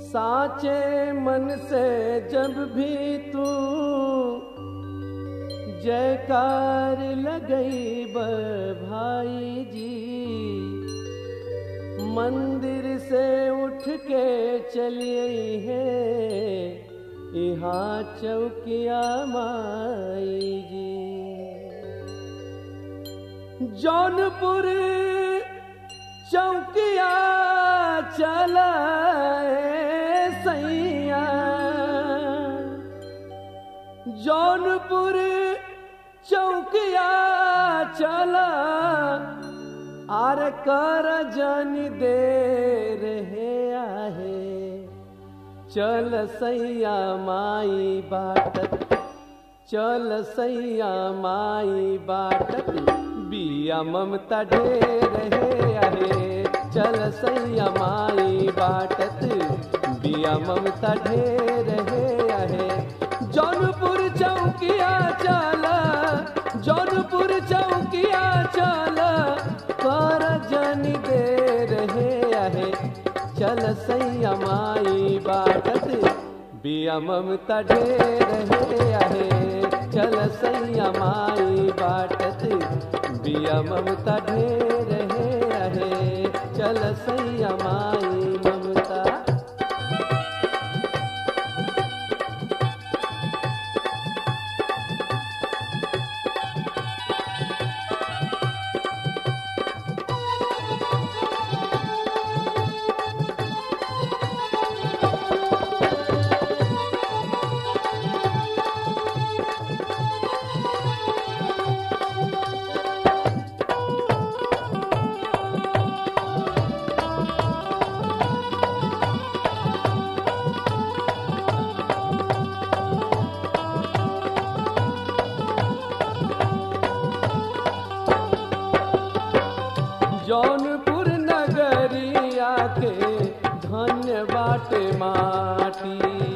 साचे मन से जब भी तू जयकार लगई ब भाई जी मंदिर से उठ के चलिए है यहाँ चौकिया माई जी जौनपुर चौकिया चला सैया जौनपुर चौकिया चला आर कर जन दे रहे आहे चल सैया माई बाटत चल सैया माई बाटत बिया ममता ढेर है आहे चल सैया माई बाटत बिया ममता ढेर है आहे जौनपुर चौकिया चला जौनपुर चौकिया चला कर जन दे रहे आहे चल सैया माई बाटत बिया ममता ढेर है आहे चल सैया माई बाटत बिया ममता ढेर है आहे चल सैया माई ममता जौनपुर नगरिया के धन्य बाटे माटी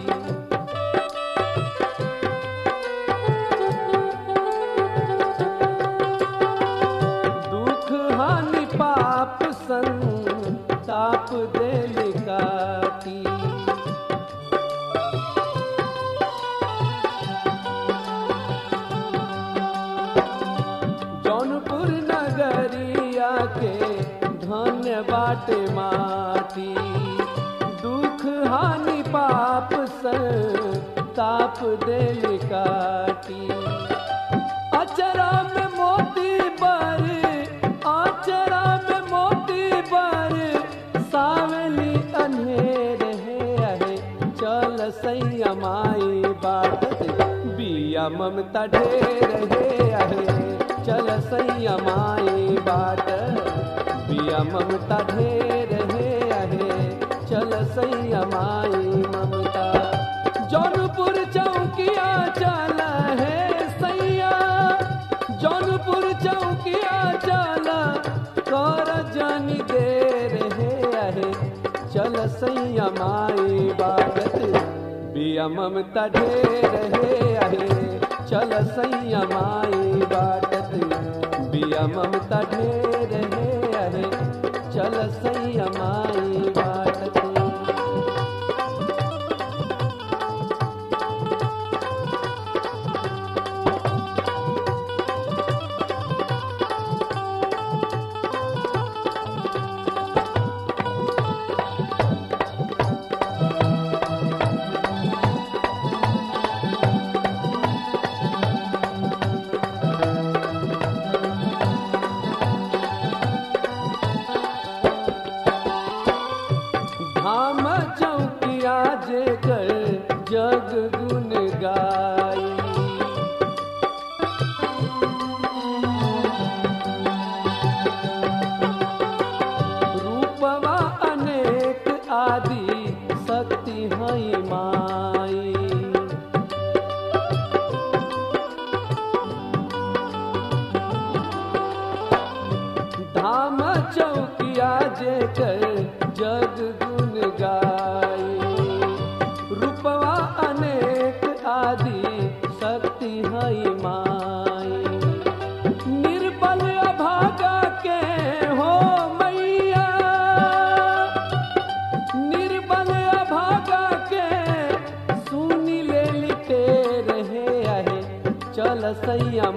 दुख हानि पाप संताप देल काटी जौनपुर नगरिया के धन्य बाटे माटी दुख हानि पाप ताप देल काटी अचरा में मोती बर अचरा में मोती बर सावली अन्हेर है आहे चल सैया माई बाटत बिया ममता ढेर है आहे चल सैया माई बाट बिया ममता ढेर है आहे चल सैया माई ममता जौनपुर चौकिया चल है सैया जौनपुर चौकिया चल कर जानी देर है आहे चल सैया माई बागत बिया ममता ढेर है आहे चल सैया माई बाटत बिया ममता ढेर है आहे चल सैया माई बाटत धाम चौकिया जे कर जग गुन गाई रूपवा अनेक आदि शक्ति हई माई धाम चौकिया जे कर जग गुन गाई रूपवा अनेक आदि शक्ति हई माई निर्बल अभागा के हो मैया निर्बल अभागा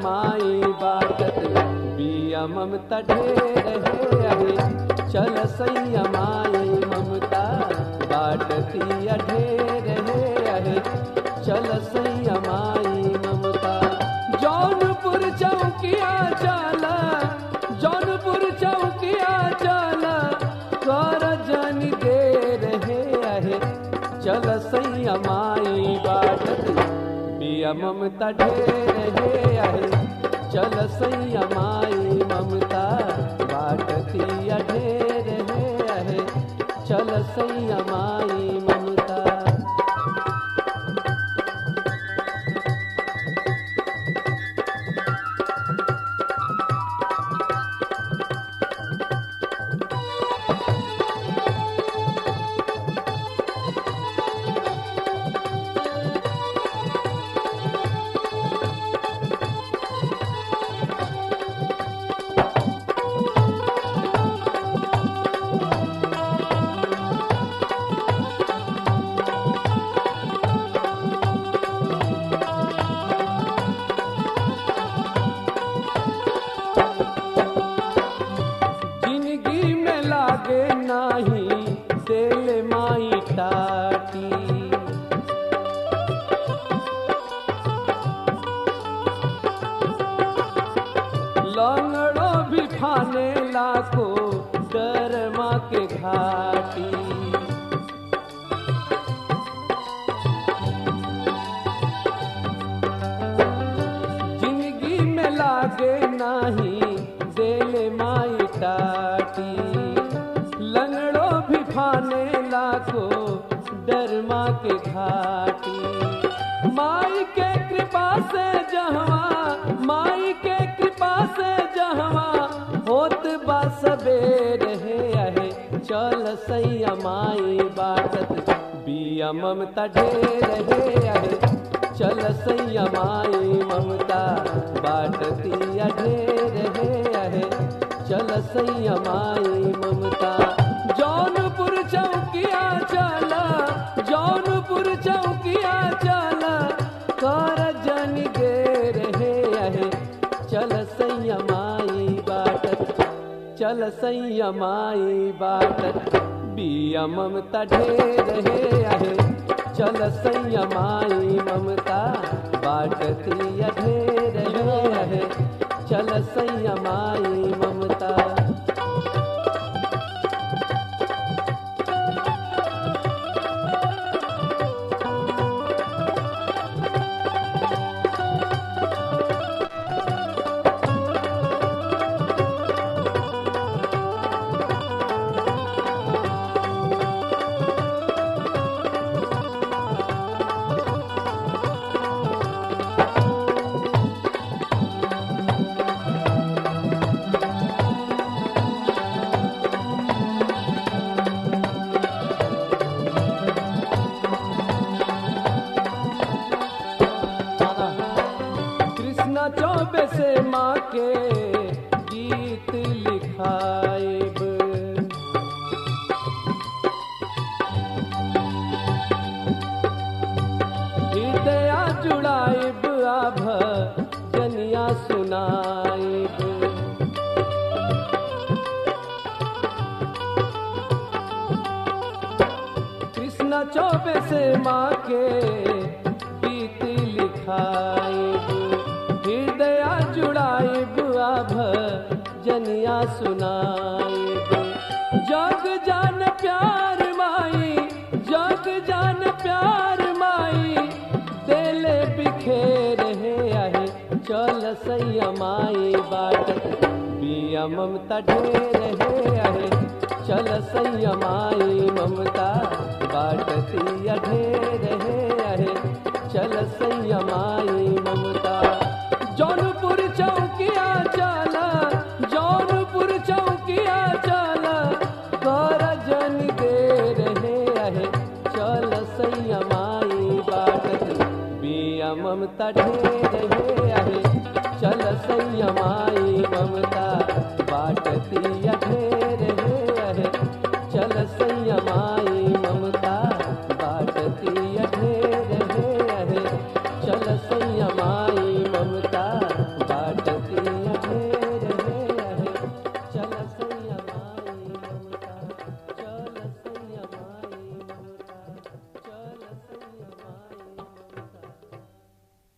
माई बाटत बिया ममता ढेर है आहे चल सैया माई ममता बाटती ढेर है आहे चल सैया माई ममता जौनपुर चौकिया चला जौनपुर चौकिया चला कर जन दे रहे आहे चल सैया माई बाटत बिया ममता ढेर है आहे चल सैया माई ममता बाटती ढेर है आहे चल सैया माई ममता जिंदगी में लागे नाही दिल माई टाटी लंगड़ो भी फाने लाखो डर माँ के घाटी जिंदगी में लागे नाही दिल माई टाटी लंगड़ो भी फाने लाखो डर माँ के घाटी माई के कृपा से जहवा माई के कृपा से जहवा होत बा सबेर है आहे चल सैया माई बाटत बिया ममता ढेर है आहे चल सैया माई ममता बाटती ढेर है आहे चल सैया माई ममता जौनपुर चौकिया चला जौनपुर चौकिया चला कर जन देर है आहे चल सैया माई बाटत चल सैया माई बाटत बिया ममता ढेर है आहे चल सैया माई ममता बाटती ढेर है आहे चल सैया माई ममता कृष्णा चौबे से माँ के गीत लिखाइब हृदया जुड़ाइब आभ जनिया सुनाइब कृष्णा चौबे से माँ के गीत लिखाइब हृदया जुड़ाइब आभ जनिया सुनाइब जग जान प्यार माई जग जान प्यार माई देले बिखेर है आहे चल सैया माई बाटत बिया ममता ढेर है आहे चल सैया माई ममता बाटती ढेर है आहे चल सैया माई ममता जौनपुर चौकिया चला जौनपुर चौकिया चला कर जन देर है आहे चल सैया माई बाटत बिया ममता ढेर है आहे चल सैया माई